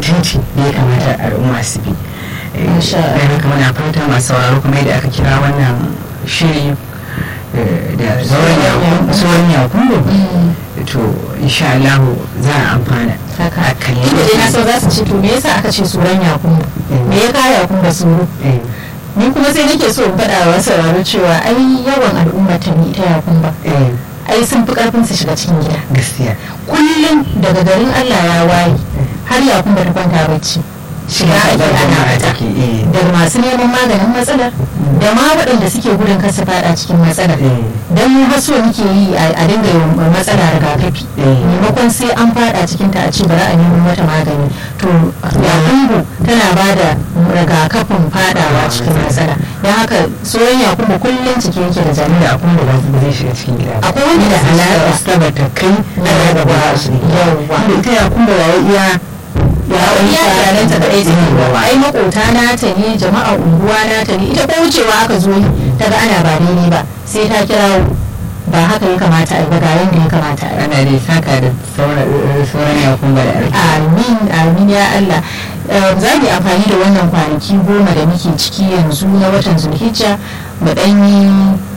titi da ya kamata al'umma su bi Eh, Masha Allah. don haka muna fata masu sauraro kuma yadda aka kira wannan shiri eh, da sauran yakun sauran yakungu to insha Allah za a amfana haka a kalli inda dai na so za su ce to me yasa aka ce suran yakubu me ya kawo yakubu da suru Eh, ni kuma sai nake so in faɗa wa sauraro cewa ai yawan al'umma ta ni ita yakumba eh, ai sun fi karfin su shiga cikin gida gaskiya kullum daga garin Allah ya waye har yakumba ta kwanta bacci shiga ake ana fita take eh daga masu neman maganin matsalar da ma waɗanda suke gudun kasa fada cikin matsalar eh don mu haso muke yi a a dinga yin matsala rigakafi Eh. maimakon sai an fada cikin ta a ce bari a nemo mata magani to yakumbu tana ba da rigakafin fadawa cikin matsala don haka soyon yakumbu kullum cike yake da da jami'a abun da ba zai shiga cikin gida ba akwai wanda da alaƙa saboda kai na yaba ba su Yawwa. da ita ya kuma ba iya ya iya iyalanta da ɗaya take ba ai makota nata ne jama'a unguwa nata ne ita ko wucewa aka zo yi ta ga ana ba daidai ba sai ta kira ba haka ya kamata a yi ba ga yanda ya kamata a yi ana dai saka da sauran ya kuma da arziki amin amin ya Allah Eh, za mu yi amfani da wannan kwanaki goma da muke ciki yanzu na watan zulhijja mu ɗan yi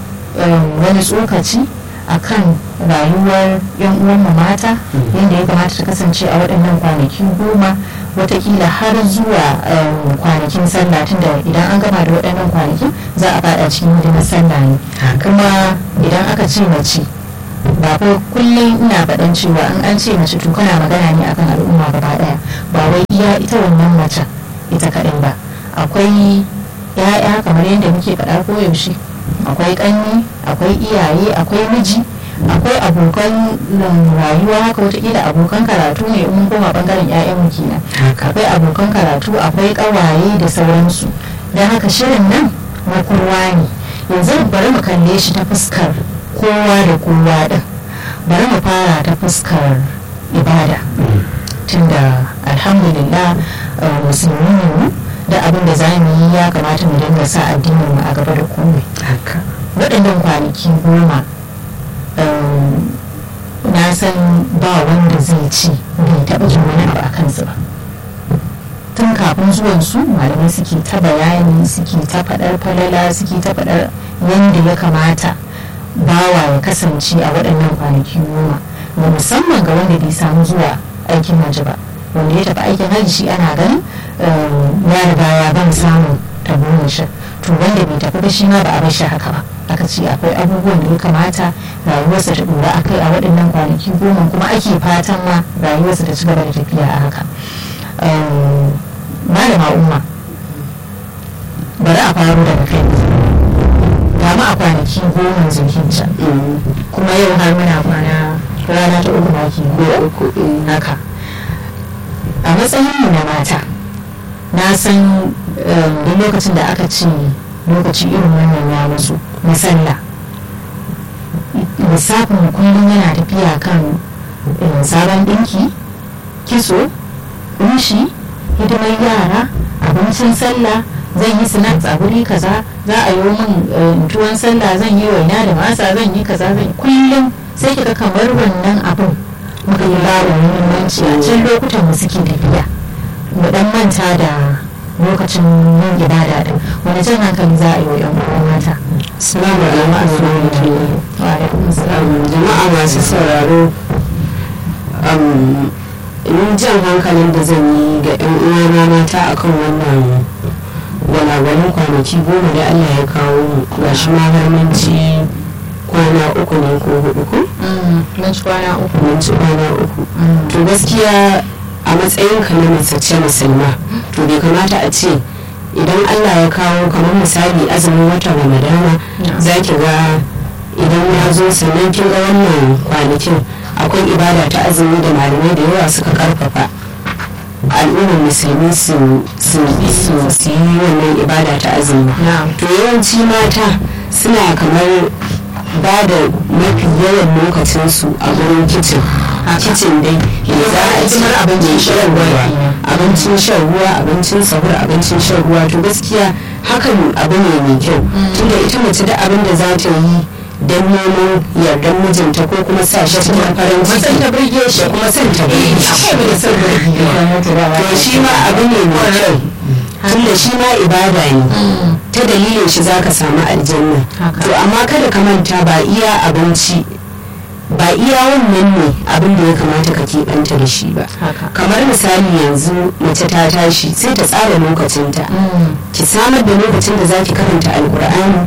eh, wani tsokaci a kan rayuwar yan uwanmu mata yadda ya kamata ta kasance a waɗannan kwanaki goma watakila har zuwa eh, kwanakin sallah tunda idan an gama da waɗannan kwanaki za a faɗa cikin hidimar sallah ne kuma idan aka ce mace ba ko kullum ina faɗan cewa in an ce mace to kana magana ne akan al'umma gaba ɗaya ba wai iya ita wannan macen ita kaɗai ba akwai ya'ya kamar yadda muke faɗa koyaushe akwai ƙanni akwai iyaye akwai miji akwai abokan um, rayuwa haka wataƙila abokan karatu ne in mun koma ɓangaren 'ya'yanmu kenan haka akwai abokan karatu akwai ƙawaye da sauransu don haka shirin nan na kowa ne yanzu bari mu kalle shi ta fuskar kowa da kowa din bari mu fara ta fuskar ibada tunda alhamdulillah uh, musulmi ne mu da abin da za mu yi ya kamata mu dinga sa addinin mu a gaba da komai haka waɗannan kwanaki goma um, na san ba wanda zai ci bai taɓa jin wani abu a kansu ba tun kafin zuwan su malamai suke ta bayani suke ta faɗar falala suke ta faɗar yadda ya kamata bawa ya kasance a waɗannan kwanaki goma da musamman ga wanda bai samu zuwa aikin hajji ba wanda ya tafi aikin hajji shi ana ganin um, ya riga ya ban samun taburin to wanda bai tafi ba shi ma ba a bar shi haka ba aka ce akwai abubuwan da ya kamata rayuwarsa ta dora akai a waɗannan kwanaki goma kuma ake fatan ma rayuwarsa ta ci gaba da tafiya a haka Um, malama umma bari a faro daga kai ga mu a kwanaki goma zulhijja kuma yau har muna kwana rana ta uku maki uku haka a matsayin mu na mata na san um, duk lokacin da aka ce lokaci irin wannan ya musu na sallah lissafin kullum yana tafiya kan eh, sabon ɗinki kitso kunshi hidimar yara abincin sallah zan yi snacks a guri kaza za a yi min eh, tuwon sallah zan yi waina da masa zan yi kaza zan yi kullum sai kika kamar wannan abin muka yi bawa muhimmanci a can lokutan mu suke tafiya mu dan manta da lokacin yin ibada din wani jan hankali za a yi wa yan uwa mata Salamu alaikum wa alaikum assalam jama'a masu sauraro ni jan hankalin da zan yi ga 'yan uwana mata akan wannan gwalagwalin kwanaki goma da Allah ya kawo mu ga shi ma har mun ci kwana uku ne ko hudu ko mun ci kwana uku mun ci kwana uku to gaskiya a matsayin ka na mace musulma to bai kamata a ce idan Allah ya kawo kamar misali azumin watan ramadana za ki ga idan ya zo sannan kin ga wannan kwanakin akwai ibada ta azumi da malamai da yawa suka karfafa al'ummar musulmi su su su su yi wannan ibada ta azumi na'am to yawanci mata suna kamar ba da mafi yawan lokacinsu a wurin kicin kicin dai ya za a ci hidimar abincin shan ruwa kenan. abincin shan ruwa abincin sahur abincin shan ruwa to gaskiya hakan abu ne mai kyau tunda ita mace da abin da za ta yi don neman yardar mijinta ko kuma sa shi cikin farin ciki ta burge shi da kuma son ta burge shi akwai da son burge to shi ma abu ne mai kyau tunda shi ma ibada ne ta dalilin shi zaka samu aljanna to amma kada ka manta ba iya abinci ba iya wannan ne abin da ya kamata ka keɓanta da shi ba kamar misali yanzu mace ta tashi sai ta tsara lokacinta ki samar da lokacin da za ki karanta alkur'ani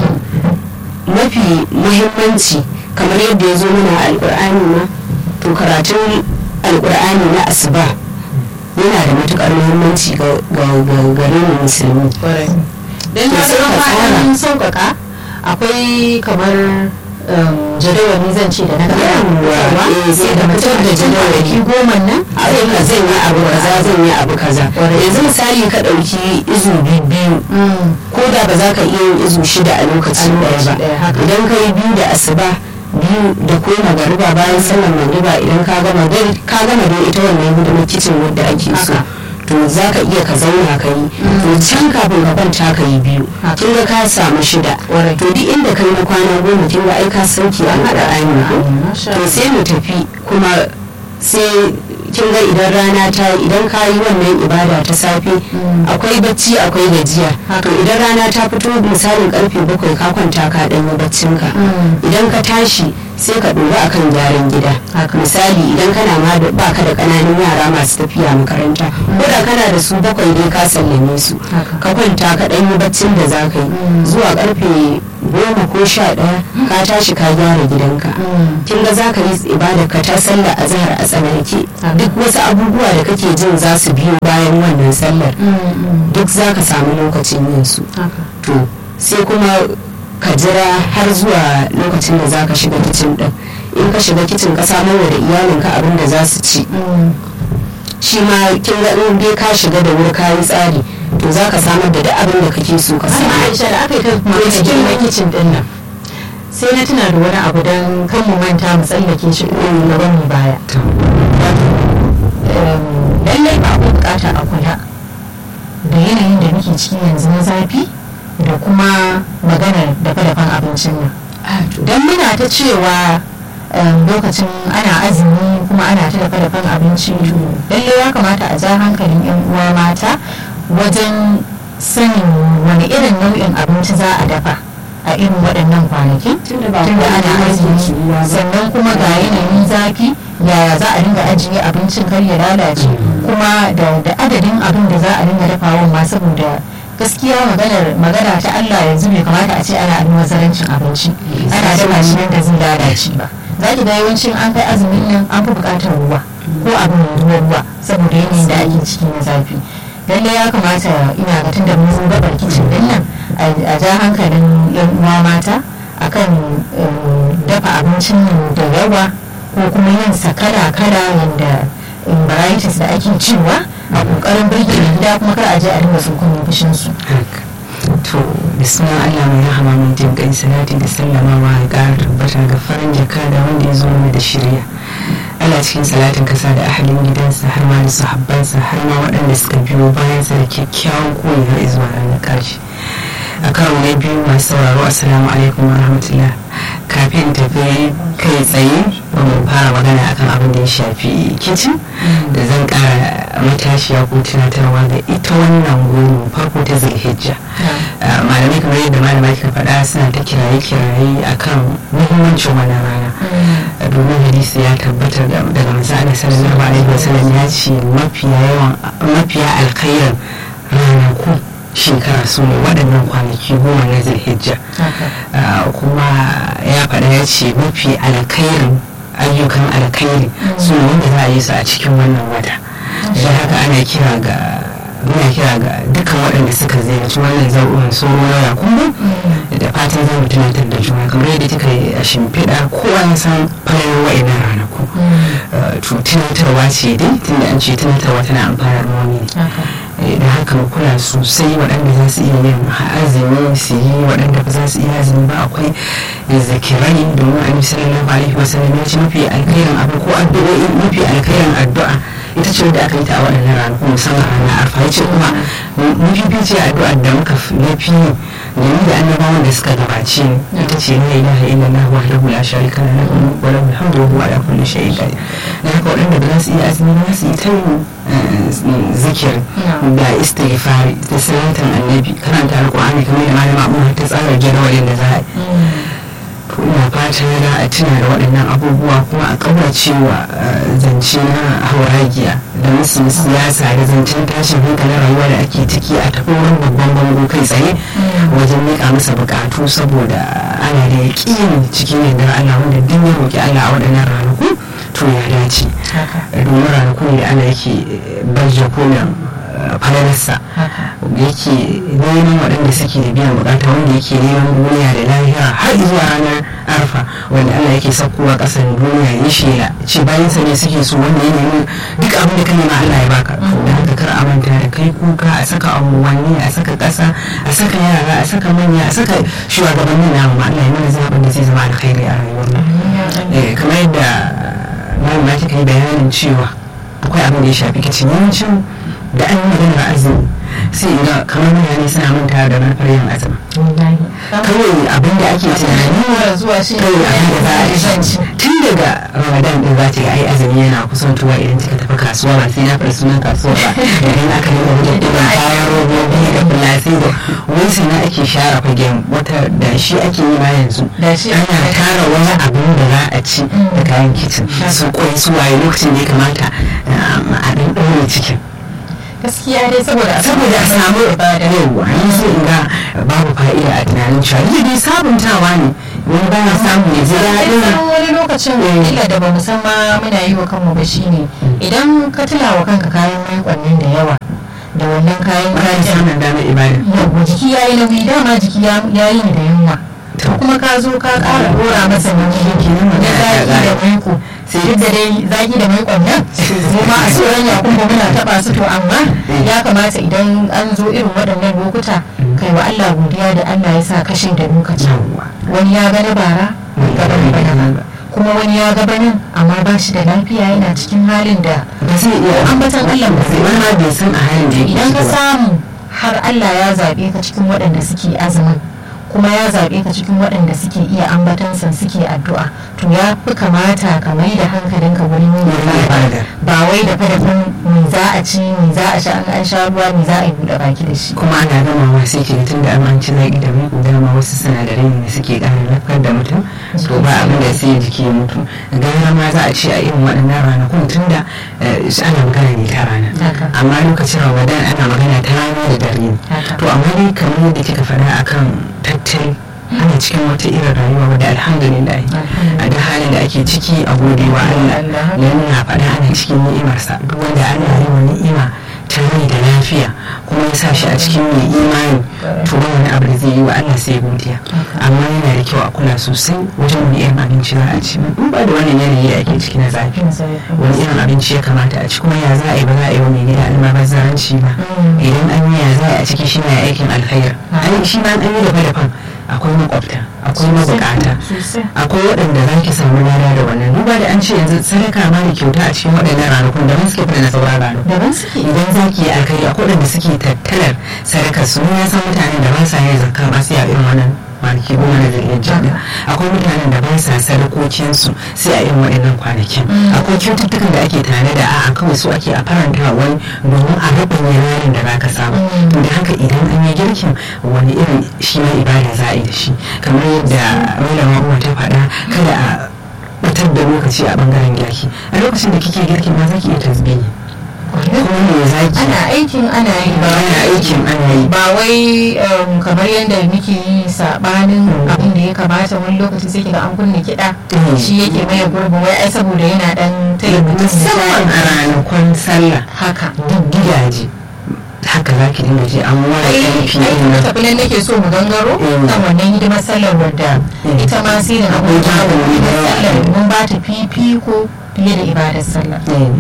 mafi muhimmanci kamar yadda ya zo mana alkur'ani ma to karatun alkur'ani na asuba yana da matukar muhimmanci ga gare mu musulmi don ya zama sauƙaƙa akwai kamar jadawali zan ce da na gaba sai da mutum da jadawali goma nan a ka zan yi abu kaza zan yi abu kaza yanzu misali ka ɗauki izu biyu ko da ba za ka iya yin izu shida a lokacin ɗaya ba idan ka yi biyu da asuba biyu da ko magariba bayan sallar magariba idan ka gama ka gama da ita wannan hidimar kicin wadda ake so to za ka iya ka zauna ka yi to can kafin ka kwanta ka yi biyu kin ga ka samu shida to duk inda kai na kwana goma kin ga ai ka sauke an haɗa ainihin to sai mu tafi kuma sai kin ga idan rana ta idan ka yi wannan ibada ta safe akwai bacci akwai gajiya to idan rana ta fito misalin karfe bakwai ka kwanta ka dan yi baccinka idan ka tashi sai ka ɗora akan gyaran gida misali idan kana ma ba ka da ƙananan yara masu tafiya makaranta ko da kana da su bakwai dai ka sallame su ka kwanta ka ɗan yi baccin da za ka yi zuwa karfe goma ko sha ɗaya ka tashi ka gyara gidanka kin ga za ka yi ibadar ka ta sallar azhar a tsanake duk wasu abubuwa da kake jin za su biyo bayan wannan sallar duk za ka samu lokacin yin su to sai kuma ka jira har zuwa lokacin da za ka shiga kicin din in ka shiga kicin ka samar da iyalinka abin da za su ci shi ma kin ga in dai ka shiga da wuri ka yi tsari to za ka samar da duk abin da kake so ka samu Aisha da aka yi ta kuma cikin kicin din nan sai na tuna da wani abu don kan mu manta mu tsallake shi ko gaban mu baya lallai ba ku bukata a kula da yanayin da muke ciki yanzu na zafi da kuma maganar dafa-dafan abincin nan don muna ta cewa lokacin ana azumi kuma ana ta dafa-dafan abinci lallai ya kamata a ja hankalin 'yan uwa mata wajen sanin wani irin nau'in abinci za a dafa a irin waɗannan kwanaki tunda ana azumi sannan kuma ga yanayin zafi yaya za a dinga ajiye abincin kar ya lalace kuma da adadin abin da za a dinga dafawa ma saboda gaskiya maganar magana ta Allah yanzu bai kamata a ce ana almubazarancin abinci ana dafa shi nan da zai lalace ba za ki ga yawancin an kai azumin nan an fi buƙatar ruwa ko abin mai ruwa ruwa saboda yanayin da ake ciki na zafi lalle ya kamata ina ga tunda mun zo gabar kicin din nan a ja hankalin yan uwa mata akan dafa abincin nan da yawa ko kuma yin sa kala kala yanda varieties da ake cewa a kokarin birge gida kuma kar a je a dinga sun kuma fushin su to bismillah Allah mai rahama mai jin kai salati da sallamawa ya ƙara tabbata ga farin jaka da wanda ya zo mana da shirya ana cikin salatin kasa da ahalin gidansa har ma da sahabbansa har ma waɗanda suka biyo bayansa da kyakkyawan koyi har zuwa ranar ƙarshe a karo na biyu masu sauraro assalamu alaikum wa rahmatullah kafin tafi kai tsaye ba mu fara magana akan abin da ya shafi kicin da zan ƙara matashiya ko tunatarwa ga ita wannan goma farko ta zulhijja malamai kamar yadda malama kika faɗa suna ta kiraye-kiraye akan muhimmancin wannan rana domin hadisi ya tabbatar daga manzo Allah sallallahu alaihi wasallam ya ce mafiya yawan mafiya alkhairin ranaku shekara su ne waɗannan kwanaki goma na zulhijja kuma ya faɗa ya ce mafi alkhairin ayyukan alkhairi su ne wanda za a yi su a cikin wannan wata don haka ana kira ga muna kira ga dukkan waɗanda suka ziyarci wannan zau'in sauro na yakubu da fatan za mu tunatar da juna kamar yadda kika yi a shimfiɗa kowa ya san falalar wa'ina ranaku to tunatarwa ce dai tunda an ce tunatarwa tana amfanar wani da haka mu kula sosai waɗanda za su iya yin azumi su yi waɗanda ba za su iya azumi ba akwai zakirai domin annabi sallallahu alaihi wasallam ya ce mafi alkhairin abu ko addu'o'i mafi alkhairin addu'a ita ce wadda aka yi ta a waɗannan ranaku musamman ranar arfa ya ce kuma mafificiyar addu'ar da muka fi da ni da annabawan da suka gabace ni ita ce la ilaha illallah wahdahu la sharika lahu wa lahu alhamdu wa huwa ala kulli shay'in qadir da haka waɗanda ba za su iya azumi ba su yi ta yin zikir da istighfari da salatan annabi karanta alqur'ani kamar da malama abu ta tsara jadawalin da za a yi ina fata da a tuna da waɗannan abubuwa kuma a ƙauracewa zance na hauragiya da musu siyasa da zancen tashin hankalin rayuwa da ake ciki a tafi wani babban bango kai tsaye wajen miƙa masa buƙatu saboda ana da yaƙini cikin yardar Allah wanda duk ya roƙi Allah a waɗannan ranaku to ya dace domin ranaku ne da Allah yake barje kolin falalarsa yake neman waɗanda suke da biyan bukata wanda yake neman duniya da lahira har zuwa ranar arfa wanda Allah yake saukowa ƙasar duniya ya shela ce bayan sa ne suke so wanda ya nemi duk abin da ka nema Allah ya baka da haka kar a manta da kai kuka a saka unguwanni a saka ƙasa a saka yara a saka manya a saka shugabannin namu ma Allah ya mana zaɓin da zai zama alkhairi a rayuwar mu kamar yadda malama kika yi bayanin cewa akwai abin da ya shafi kicin yawancin da an yi maganar azumi sai ina kamar mutane suna manta da manufar yin azumi kawai abin da ake tunani zuwa shi kawai abin da za a yi tun daga ramadan din za ta yi ai azumi yana kusantowa idan kika tafi kasuwa ba sai na faɗi sunan kasuwa ba idan aka yi wajen ɗiban kayan robobi da fulasi da wai sana ake share fagen wata da shi ake yi ma yanzu ana tara wani abin da za a ci da kayan kicin su kwai su waye lokacin da ya kamata a ɗan ɗaure cikin gaskiya dai saboda saboda a samu ibada yawa ni sai in ga babu fa'ida a tunanin cewa ni dai sabuntawa ne wani baya samu ya ji daɗin wani lokacin illa da bamu san ma muna yi wa kanmu ba shine idan ka tula wa kanka kayan maikon da yawa da wannan kayan bayan samun damar ibada yawa jiki ya yi nauyi dama jiki ya yi da yunwa kuma ka zo ka ƙara dora masa nauyi na zaki da maiko duk da dai zaki da maikon nan mu ma a tsoron ya kuma muna taba su to amma ya kamata idan an zo irin waɗannan lokuta kai wa Allah godiya da Allah ya sa kashe da lokaci wani ya gani bara gaban bana ba kuma wani ya gaba nan amma ba shi da lafiya yana cikin halin da ba zai iya ambatan Allah ba zai wani ma bai san a halin da yake idan ka samu har Allah ya zaɓe ka cikin waɗanda suke azumin kuma ya zaɓe ka cikin waɗanda suke iya ambatansa suke addu'a to ya fi kamata ka mai da hankalinka wurin yin ibada ba wai da fadafin me za a ci me za a sha an an sha ruwa me za a yi buɗe baki da shi kuma ana gamawa sai ke tun da an ci zaƙi da mai dama wasu sinadarai ne suke ƙara lafiyar da mutum to ba abin da sai jiki ya mutu gara ma za a ce a irin waɗannan ranakun tun da ana magana ne ta rana amma lokacin ramadan ana magana ta rana da dare to amma dai kamar yadda kika faɗa akan tattali ana cikin wata irin rayuwa wadda alhamdulillah a da halin da ake ciki a gode wa Allah yana faɗa ana cikin ni'imarsa duk wanda Allah ya wa ni'ima ta rai da lafiya kuma ya sa shi a cikin mai imani to ba wani abu da zai yi wa Allah sai godiya amma yana da kyau a kula sosai wajen wani irin abinci za a ci in ba da wannan yanayi da ake ciki na zafi wani irin abinci ya kamata a ci kuma ya za a yi ba za a yi wa mai gida almabazzaranci ba idan an yi ya za a ciki shi ne aikin alkhair shi ma an yi da dafa akwai makwabta akwai mabukata akwai waɗanda za ki samu lada da wannan duba da an ce yanzu sadaka ma da kyauta a cikin waɗannan ranakun daban suke fara na sauran ranakun daban suke idan za ki yi alkhairi akwai waɗanda suke tattalar sadakar su ya san mutanen da ba sa yin zakka ba su yi irin wannan kwanaki goma na zai iya akwai mutanen da ba sa sadakokinsu sai a irin waɗannan kwanakin akwai cututtukan da ake tare da a'a kawai su ake a faranta wani domin a rabin yanayin da baka samu to da haka idan an yi girkin wani irin shi ma ibada za a yi da shi kamar yadda malama umar ta faɗa kada a batar da lokaci a bangaren girki a lokacin da kike girkin ma za ki iya tasbihi kuma me zaki ana aikin ana yi ba ana aikin ana yi ba wai kamar yadda muke yi sabanin abin da ya kamata wani lokaci sai kiga an kunna kiɗa shi yake maye gurbin wai ai saboda yana dan taya mutum musamman a ranakun sallah haka duk gidaje haka za ki dinga ji an ware ƙarfi ai ai tafi nan nake so mu gangaro kan wannan hidimar sallar wadda ita ma sai da abin da sallar mun ba ta fifiko fiye da ibadar sallah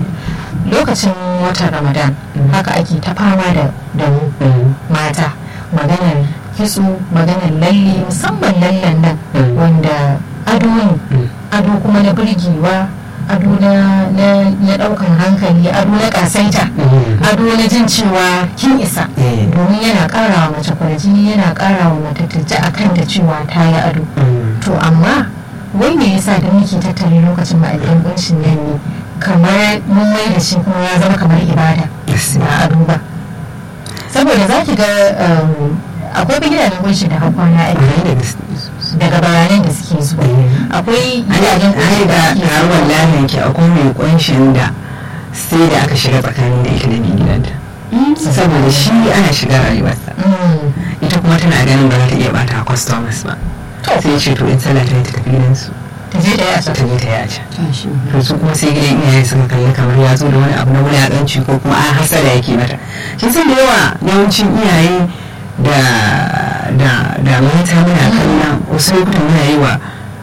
lokacin watan ramadan haka ake ta fama da mu mata maganar kitso maganar lalle musamman lallen nan wanda ado ne ado kuma na birgewa ado na na daukan hankali ado na kasaita ado na jin cewa kin isa domin yana kara wa mace kwarjini yana kara wa mace ta a kan da cewa ta yi ado to amma wai me yasa da muke tattare lokacin ma'aikin kunshin nan ne kamar mun mai da shi kuma ya zama kamar ibada ba ado ba saboda za ki ga akwai gidajen kunshi da hakwana aiki daga bayanan da suke zuwa akwai gidajen kunshi da ake zuwa wallahi ke akwai mai kunshin da sai da aka shiga tsakanin da ita da mai gidanta saboda shi ana shiga rayuwarsa ita kuma tana ganin ba za ta iya bata customers ba sai ce to in sallah ta yi ta tafi gidansu ta je ta yi a ta je ta yi a can to su kuma sai gidan iyaye suka kalli kamar ya zo da wani abu na wulaƙanci ko kuma an hasada yake mata kin san da yawa yawancin iyaye da da da mata muna kallon wasu lokutan muna yi wa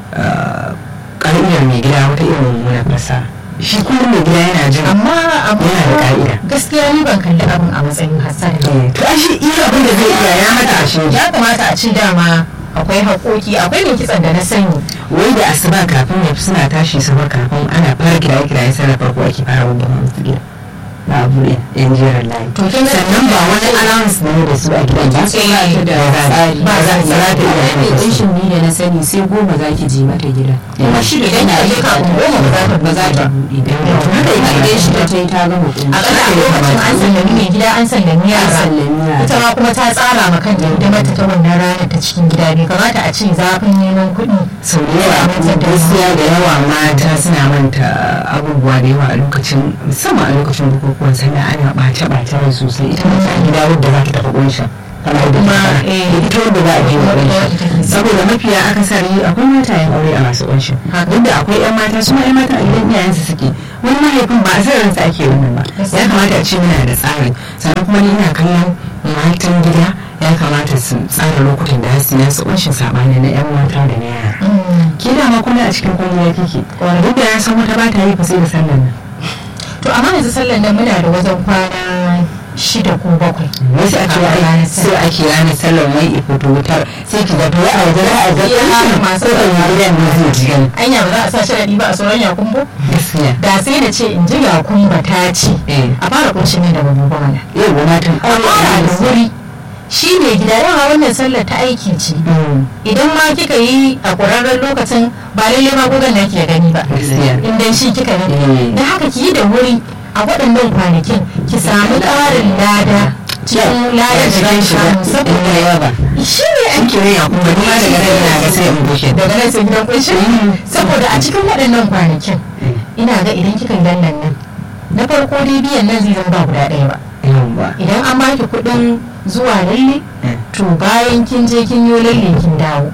ƙa'idar mai gida wata irin mummuna fasa shi kullum mai gida yana jin amma yana da ƙa'ida gaskiya ni ban kalli abin a matsayin hasada to a shi iya abin da zai iya ya mata a shi ya kamata a ce dama akwai haƙoƙi akwai mai kitsan da na sani wai da asuba kafin ya suna tashi sama kafin ana fara kiraye kiraye sai da farko ake fara babban musu gida ba abu ne yan jerin layi to kin ga sannan ba wani allowance ne da su a gidan ba sai ba ta da tsari ba za za ta iya mai kunshin ni da na sani sai goma za ki je mata gida kuma shi da Idan tana kika je yi kafin goma ba za ta ba za ta buɗe ba haka yake a gidan shi ta ta yi ta gama kunshi a ƙasa a lokacin an sallami mai gida an sallami an yara sallami yara ita ma kuma ta tsara ma kanta hidimar ta ta wannan ranar ta cikin gida bai kamata a ce zafin neman kuɗi sau da yawa gaskiya da yawa mata suna manta abubuwa da yawa a lokacin musamman a lokacin bukukuwan sannan ana ɓace ɓace rai sosai ita mace a gida wadda za ta tafi kunshin kamar da Kuma, kuma eh, ita wadda za a je wa kunshin saboda mafiya akasari akwai matayen aure a masu kunshin duk da akwai yan mata su ma yan mata a gidan iyayensu suke wani mahaifin ba a san ransa ake wannan ba ya kamata a ce muna da tsari sannan kuma ni ina kallon matan gida ya kamata su tsara lokutan da su yi su kunshin sabani na yan mata da na yara ke dama kuma a cikin kwalliya kike duk da ya san wata ba ta yi fa sai da sallan nan to amma yanzu sallan nan muna da wajen kwana shida ko bakwai wasu a cewa ai sai ake ranar sallar mai ifo wutar sai ki zato a waje za a ga Iya, ƙarshen masu masu ɗan gidan ne zai ji gani anya ba za a sa sharaɗi ba a sauran yakumbo gaskiya da sai da ce in ji yakumba ta ce eh a fara kunshin nan da babu bana yau ba matan a fara da wuri shi ne gida yawa wannan sallar ta aiki ce idan ma kika yi a ƙwararren lokacin ba lalle ma gugan na ke gani ba gaskiya in dan shi kika yi Mm. da haka ki yi da wuri a waɗannan kwanakin ki samu ƙarin lada cikin ladar da zaki samu saboda yawa ba shi ne an kire ya kuma kuma daga nan yana ga sai in bushe daga nan sai gidan kunshi saboda a cikin waɗannan kwanakin ina ga idan kika yi lallan nan na farko dai biyan nan zai zama ba guda ɗaya ba yawa idan an baki kuɗin zuwa lalle Mm. to bayan kin je kin yi lalle kin dawo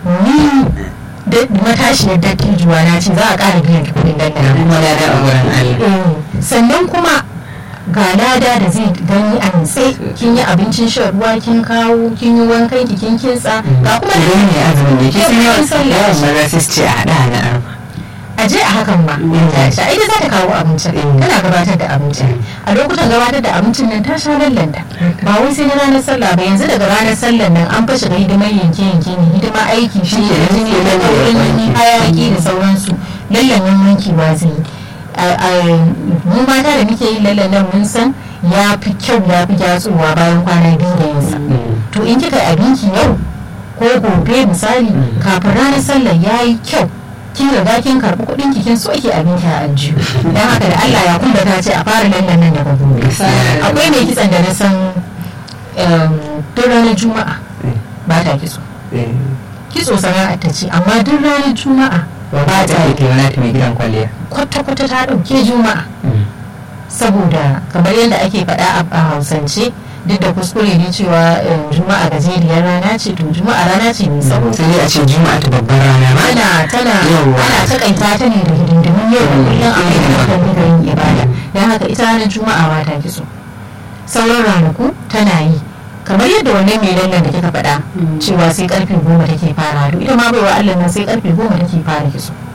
ni da matashiyar dattijuwa na ce za a ƙara biyan ki kuɗin da lallan kuma lada a wurin Allah Eh, sannan kuma ga lada da zai gani a nitse kin yi abincin shan ruwa kin kawo kin yi wankan ki kin kintsa ga kuma idan ne azumin ne kisan yawan sallah. yawan maza sai su ce a haɗa na arba a je a hakan ma ta sha ita za ta kawo abincin Mm. tana gabatar da abincin a lokutan gabatar da abincin nan ta sha lallanta ba wai sai na ranar sallah ba yanzu daga ranar sallah nan an fashe ga hidimar yanke yanke ne hidima aiki shi ne Shi ne, jini da sai kaurin wanki. hayaki da sauransu lallan nan wanki ba zai yi A- a- mu mata da muke yin lallan nan mun san ya fi kyau ya fi gyatsowa bayan kwana biyu da yinsa to in kika yi abinki yau ko gobe misali kafin ranar sallar ya yi kyau kin riga kin karɓi kuɗin ki kin so ki abinki a aljihu dan haka da Allah ya kuma ta ce a fara lallan nan daga gobe akwai mai kitsan da na san em, duk ranar juma'a ba ta kitso kitso sana'ar ta ce amma duk ranar juma'a ba ta yi taimaka ta mai gidan kwalliya kwata-kwata ta ɗauke juma'a saboda kamar yadda ake faɗa a- a hausance duk da kuskure ne cewa eh, juma'a gajeriyar rana ce to juma'a rana ce mai tsawo sai dai a ce juma'a ta babbar rana ma ana tana Yawwa. ana takaita ta ne da hidindimin yau da kullum a mai da hankali da yin ibada don haka ita ranar juma'a ba ta kitso sauran ranaku tana yi kamar yadda wannan mai lallan da kika faɗa cewa sai karfe goma take fara ita ma baiwa Allah nan sai karfe goma take fara kitso